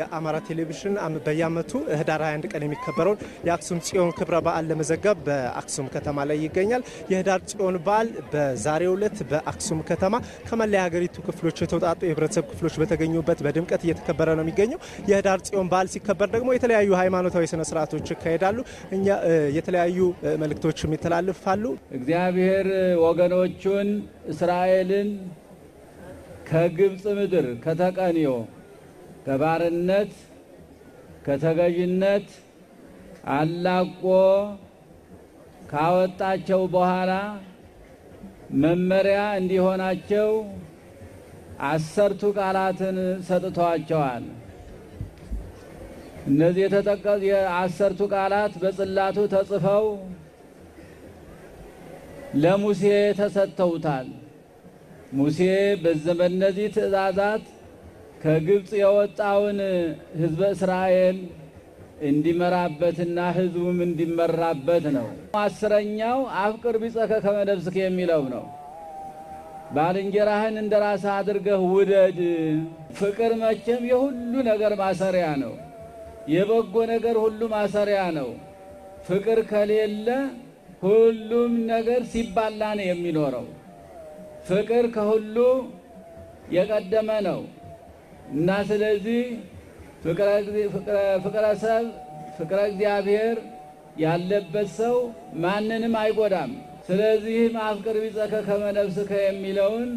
የአማራ ቴሌቪዥን በየዓመቱ ህዳር 21 ቀን የሚከበረውን የአክሱም ጽዮን ክብረ በዓል ለመዘገብ በአክሱም ከተማ ላይ ይገኛል። የህዳር ጽዮን በዓል በዛሬው ዕለት በአክሱም ከተማ ከመላ የሀገሪቱ ክፍሎች የተውጣጡ የህብረተሰብ ክፍሎች በተገኙበት በድምቀት እየተከበረ ነው የሚገኘው። የህዳር ጽዮን በዓል ሲከበር ደግሞ የተለያዩ ሃይማኖታዊ ስነ ስርዓቶች ይካሄዳሉ። እኛ የተለያዩ መልእክቶችም ይተላልፋሉ። እግዚአብሔር ወገኖቹን እስራኤልን ከግብፅ ምድር ከተቀንዮ ከባርነት ከተገዥነት አላቆ ካወጣቸው በኋላ መመሪያ እንዲሆናቸው አሰርቱ ቃላትን ሰጥቷቸዋል። እነዚህ የተጠቀሱ የአሰርቱ ቃላት በጽላቱ ተጽፈው ለሙሴ ተሰጥተውታል። ሙሴ በእነዚህ ትእዛዛት ከግብፅ የወጣውን ሕዝበ እስራኤል እንዲመራበትና ሕዝቡም እንዲመራበት ነው። አስረኛው አፍቅር ቢጸከ ከመ ነፍስከ የሚለው ነው። ባልንጀራህን እንደ ራስህ አድርገህ ውደድ። ፍቅር መቼም የሁሉ ነገር ማሰሪያ ነው። የበጎ ነገር ሁሉ ማሰሪያ ነው። ፍቅር ከሌለ ሁሉም ነገር ሲባላ ነው የሚኖረው። ፍቅር ከሁሉ የቀደመ ነው እና ስለዚህ ፍቅረ ሰብ ፍቅረ እግዚአብሔር ያለበት ሰው ማንንም አይጎዳም። ስለዚህም አፍቅር ቢጸከ ከመ ነፍስከ የሚለውን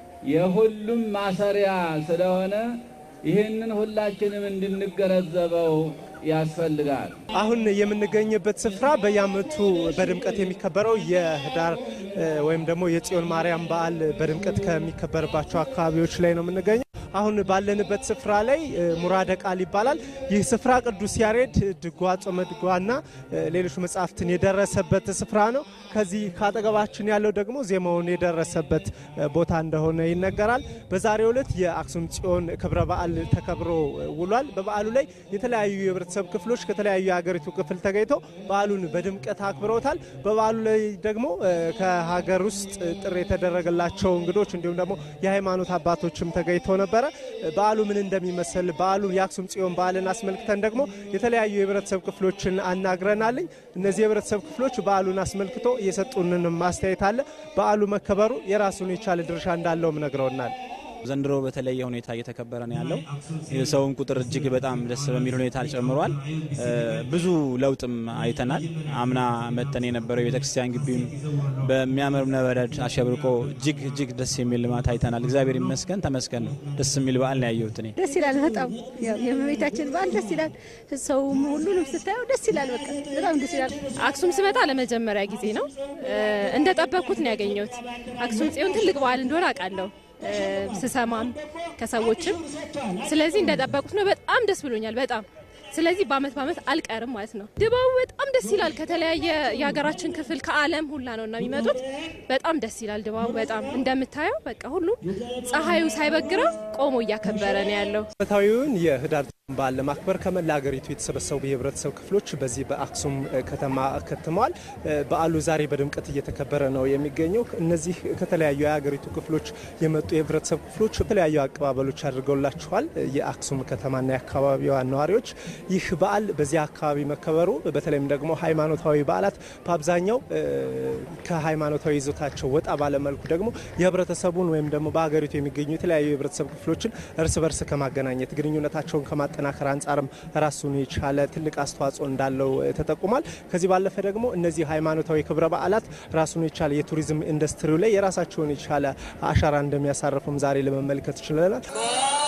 የሁሉም ማሰሪያ ስለሆነ ይህንን ሁላችንም እንድንገነዘበው ያስፈልጋል። አሁን የምንገኝበት ስፍራ በየዓመቱ በድምቀት የሚከበረው የህዳር ወይም ደግሞ የጽዮን ማርያም በዓል በድምቀት ከሚከበርባቸው አካባቢዎች ላይ ነው የምንገኘው። አሁን ባለንበት ስፍራ ላይ ሙራደ ቃል ይባላል። ይህ ስፍራ ቅዱስ ያሬድ ድጓ፣ ጾመ ድጓና ሌሎች መጽሐፍትን የደረሰበት ስፍራ ነው። ከዚህ ከአጠገባችን ያለው ደግሞ ዜማውን የደረሰበት ቦታ እንደሆነ ይነገራል። በዛሬው ዕለት የአክሱም ጽዮን ክብረ በዓል ተከብሮ ውሏል። በበዓሉ ላይ የተለያዩ የህብረተሰብ ክፍሎች ከተለያዩ የሀገሪቱ ክፍል ተገኝተው በዓሉን በድምቀት አክብረውታል። በበዓሉ ላይ ደግሞ ከሀገር ውስጥ ጥሪ የተደረገላቸው እንግዶች እንዲሁም ደግሞ የሃይማኖት አባቶችም ተገኝተው ነበረ። በዓሉ ምን እንደሚመስል በዓሉ የአክሱም ጽዮን በዓልን አስመልክተን ደግሞ የተለያዩ የህብረተሰብ ክፍሎችን አናግረናልኝ። እነዚህ የህብረተሰብ ክፍሎች በዓሉን አስመልክቶ እየሰጡንን ማስተያየት አለ። በዓሉ መከበሩ የራሱን የቻለ ድርሻ እንዳለውም ነግረውናል። ዘንድሮ በተለየ ሁኔታ እየተከበረ ነው ያለው። የሰውን ቁጥር እጅግ በጣም ደስ በሚል ሁኔታ ጨምሯል። ብዙ ለውጥም አይተናል። አምና መጠን የነበረው የቤተክርስቲያን ግቢም በሚያምር እብነበረድ አሸብርቆ እጅግ እጅግ ደስ የሚል ልማት አይተናል። እግዚአብሔር ይመስገን፣ ተመስገን ነው። ደስ የሚል በዓል ነው ያየሁት እኔ። ደስ ይላል በጣም የእመቤታችን በዓል ደስ ይላል። ሰውም ሁሉንም ስታየው ደስ ይላል። በቃ በጣም ደስ ይላል። አክሱም ስመጣ ለመጀመሪያ ጊዜ ነው። እንደጠበቅኩት ነው ያገኘሁት። አክሱም ጽዮን ትልቅ በዓል እንደሆነ አውቃለሁ ስሰማም ከሰዎችም ስለዚህ እንደጠበቁት ነው። በጣም ደስ ብሎኛል። በጣም ስለዚህ በአመት በአመት አልቀርም ማለት ነው። ድባቡ በጣም ደስ ይላል። ከተለያየ የሀገራችን ክፍል ከዓለም ሁላ ነው እና የሚመጡት በጣም ደስ ይላል ድባቡ። በጣም እንደምታየው በቃ ሁሉም ፀሐዩ ሳይበግረው ቆሞ እያከበረ ነው ያለው። ዓመታዊውን የህዳር በዓል ለማክበር ከመላ ሀገሪቱ የተሰበሰቡ የህብረተሰብ ክፍሎች በዚህ በአክሱም ከተማ ከትመዋል። በዓሉ ዛሬ በድምቀት እየተከበረ ነው የሚገኘው። እነዚህ ከተለያዩ የሀገሪቱ ክፍሎች የመጡ የህብረተሰብ ክፍሎች የተለያዩ አቀባበሎች አድርገውላቸዋል። የአክሱም ከተማና የአካባቢዋ ነዋሪዎች ይህ በዓል በዚህ አካባቢ መከበሩ በተለይም ደግሞ ሃይማኖታዊ በዓላት በአብዛኛው ከሃይማኖታዊ ይዞታቸው ወጣ ባለመልኩ ደግሞ የህብረተሰቡን ወይም ደግሞ በሀገሪቱ የሚገኙ የተለያዩ የህብረተሰብ ክፍሎችን እርስ በርስ ከማገናኘት ግንኙነታቸውን ከማጠናከር አንጻርም ራሱን የቻለ ትልቅ አስተዋጽኦ እንዳለው ተጠቁሟል። ከዚህ ባለፈ ደግሞ እነዚህ ሃይማኖታዊ ክብረ በዓላት ራሱን የቻለ የቱሪዝም ኢንዱስትሪው ላይ የራሳቸውን የቻለ አሻራ እንደሚያሳርፉም ዛሬ ለመመልከት ችለናል።